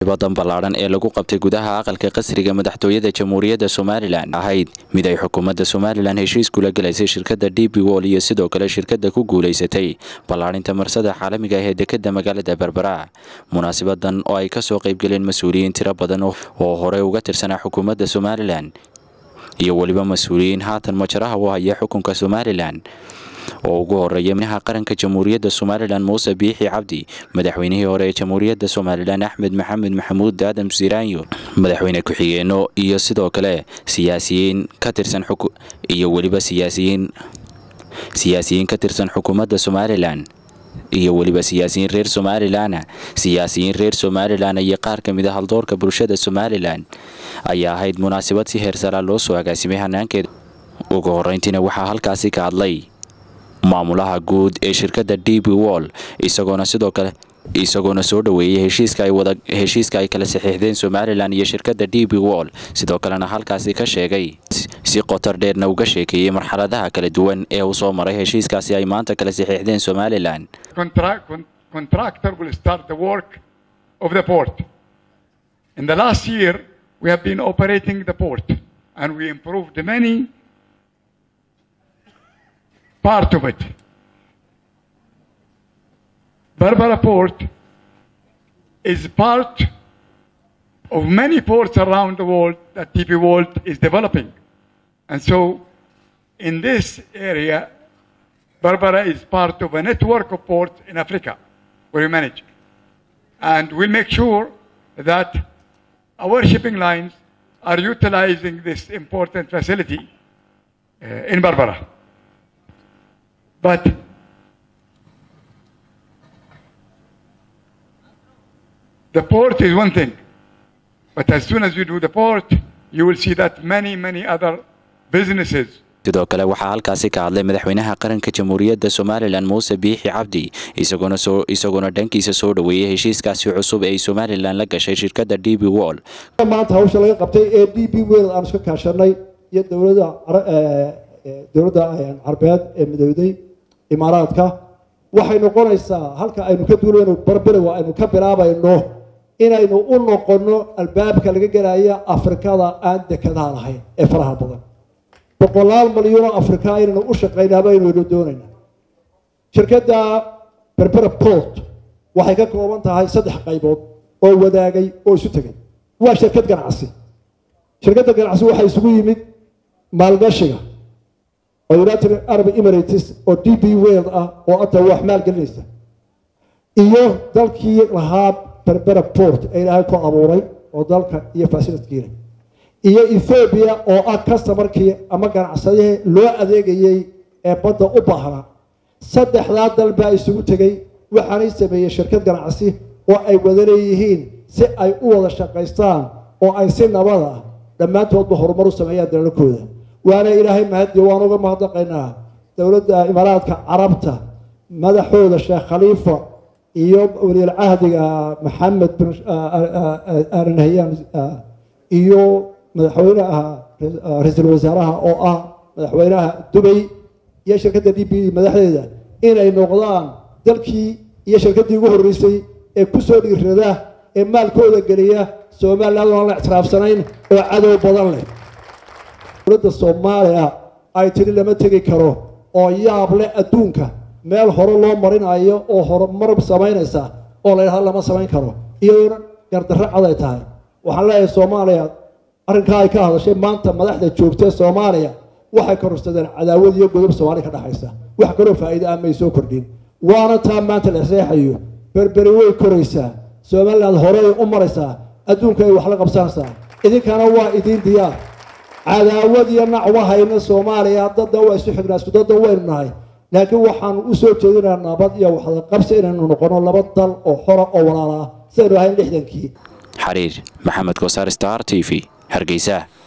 munaasabadan ballaadhan ee lagu qabtay gudaha aqalka qasriga madaxtooyada jamhuuriyadda somalilan ahayd mid ay xukuumadda somalilan heshiis kula gelaysay shirkadda d b wol iyo sidoo kale shirkadda ku guulaysatay ballaadhinta marsada caalamiga ah ee dekadda magaalada berbera munaasabadan oo ay ka soo qaybgaleen mas-uuliyiin tiro badan oo horey uga tirsanaa xukuumadda somalilan iyo weliba mas-uuliyiin haatan majaraha u haya xukunka somalilan oo ugu horeeya madaxa qaranka jamhuuriyadda somalilan muuse biixi cabdi madaxweynihii hore ee jamhuuriyadda somalilan axmed maxamed maxamuud aadam siraanyo madaxweyne ku-xigeenno iyo sidoo kale siyaasiyiin ka tirsan iyo weliba siyaasiyiin siyaasiyiin ka tirsan xukuumadda somalilan iyo weliba siyaasiyiin reer somalilana siyaasiyiin reer somalilan iyo qaar ka mid a haldoorka bulshada somalilan ayaa ahayd munaasabad si heersaraa loo soo agaasimay hanaankeeda ugu horeyntiina waxaa halkaasi ka hadlay maamulaha guud ee shirkadda d b wol isagoona sidoo kale isagoona soo dhoweeyey heshiiska ay wada heshiiska ay kala saxiixdeen somalilan iyo shirkadda d b wol sidoo kalena halkaasi ka sheegay si qotar dheerna uga sheekeeyey marxaladaha kala duwan ee uu soo maray heshiiskaasi ay maanta kala saxiixdeen somalilan contractor will start the work of the port in the last year we have been operating the port and we improved many part of it. Berbera Port is part of many ports around the world that DP World is developing. And so in this area, Berbera is part of a network of ports in Africa where we manage. And we'll make sure that our shipping lines are utilizing this important facility uh, in Berbera. But the port is one thing. But as soon as you do the port, you will see that many, many other businesses sidoo kale waxaa halkaasi ka hadlay madaxweynaha qaranka jamhuuriyadda somalilan muuse biixi cabdi isagoona soo isagoona dhankiisa soo dhoweeyey heshiiskaasi cusub ee ay somalilan la gashay shirkadda d b wol maanta hawsha laga qabtay ee d b wel aan iska kaashanay iyo dowladda dowladda carbeed ee midowday imaaraadka waxay noqonaysaa halka aynu ka duulayno barberowa aynu ka bilaabayno inaynu u noqonno albaabka laga gelaya afrikada aan dekadaha lahayn ee faraha badan boqolaal malyuunoo afrika inaynu u shaqaynaaba aynuynu doonayna shirkadda berbera port waxay ka kooban tahay saddex qaybood oo wadaagay oo isu tegay waa shirkad ganacsi shirkadda ganacsi waxay isugu yimid maalgashiga oo united arab emirates oo d b world ah oo ata wax maalgelinaysa iyo dalkii lahaa berbera port ee ilaahay ku abuuray oo dalka iyo fasilitkiina iyo ethoobiya oo ah customarkii ama ganacsadihii loo adeegayey ee badda u baahnaa saddexdaa dal baa isugu tegey waxaanay sameeyey shirkad ganacsi oo ay wada leeyihiin si ay u wada shaqaystaan oo ay si nabad ah dhammaantoodba horumar u sameeyaan dalalkooda waana ilaahay mahadiyo waan uga mahadnaqaynaa dowladda imaaraadka carabta madaxooda sheekh khaliifa iyo waliilcahdiga maxamed bin aranhayaan iyo madaxweynaha ra-iisul wasaaraha oo ah madaxweynaha dubay iyo shirkadda d b madaxdeeda inay noqdaan dalkii iyo shirkaddii ugu horreysay ee kusoo dhiirada ee maalkooda geliya somaliland oan la ictiraafsanayn oo cadow badan leh dowladda soomaaliya ay tiri lama tegi karo oo yaab leh adduunka meel hore loo marinayo oo horumar samaynaysa oo la yidhahdo lama samayn karo iyadoona gardarro cad ay tahay waxaan leeyahay soomaaliya arrinkaa ay ka hadashay maanta madaxda joogtee soomaaliya waxay kororsadeen cadaawad iyo godob soomaaliya ka dhexaysa wax kaloo faa'iida ah may soo kordhin waana taa maanta la seexayo berberi way koraysaa somaliland horey u maraysaa adduunka ay wax la qabsanaysaa idinkana waa idiin diyaar cadaawad iyo nacwa hayna soomaaliya dadda waa isu xignaa isku dadda waynu nahay laakiin waxaanu u soo jeedinaa nabad iyo waxda qabsi inaynu noqono laba dal oo xora oo walaala ah sidaynu ahayn lixdankii xariir maxamed kosaar star t v hargeysa